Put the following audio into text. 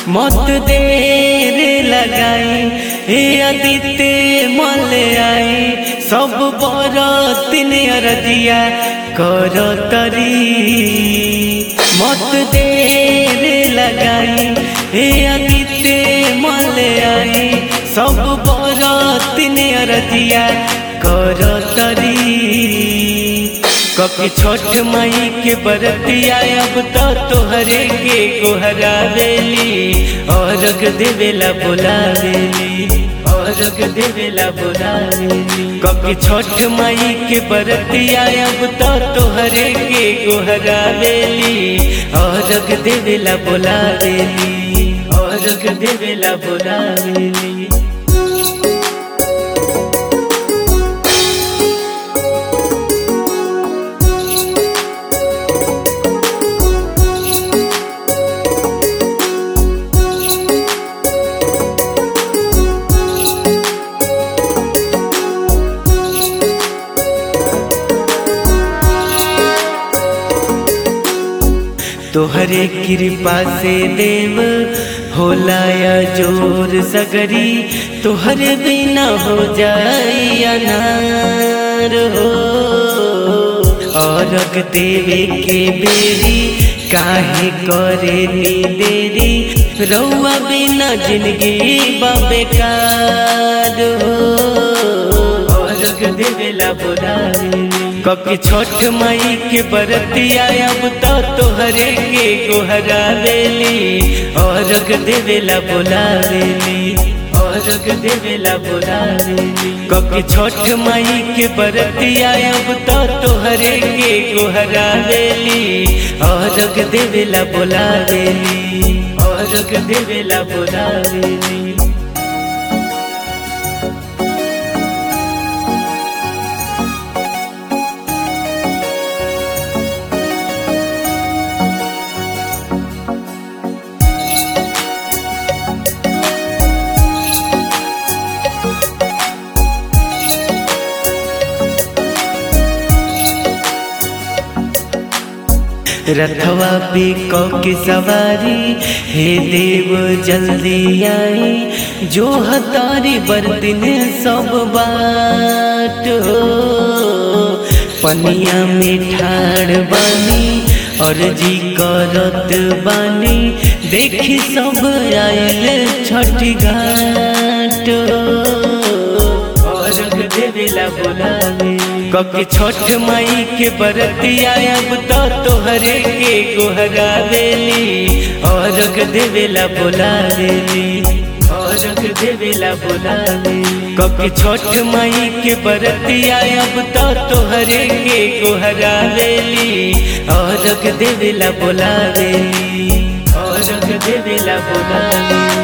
मत देर लगाई हे अदिते मल आई सब बरतिन अरदिया कर तरी मत देर लगाई हे अदिते मल आई सब बरतिन अरदिया कर तरी कभी छोट माई के बरतिया अब तो तोहरे के गोहरा वेली और देवेला बोला वेली और देवेला बोला वेली कभी छोट माई के बरतिया अब तो तोहरे के गोहरा वेली और देवेला बोला वेली और देवेला बोला वेली तोहरे कृपा से देव होला या जोर सगरी तोहरे बिना हो जाई अनार हो और देवे के बेरी काहे करे नी देरी रउआ बिना जिंदगी बेकार हो और देवेला बोलावे कभी छोट माई के बरतिया अब तो तोहरे के गोहरा वेली और देवेला बोलावेली और देवेला बोलावेली कभी छोट माई के बरतिया अब तो तोहरे के गोहरा वेली और देवेला बोलावेली और देवेला बोलावेली रथवा पे के सवारी हे देव जल्दी आई जो हतारी बरतिन सब बाट हो पनिया में ठाड़ बानी और जी करत बानी देखी सब आयल छठी घाट और देवेला बोलावे कभी छोट माई के बरतिया अब तो तोहरे के गोहरा वेली और देवेला बोलावेली और देवेला बोलावेली कभी छोट माई के बरतिया अब तो तोहरे के गोहरा वेली और देवेला बोलावेली और देवेला बोलावेली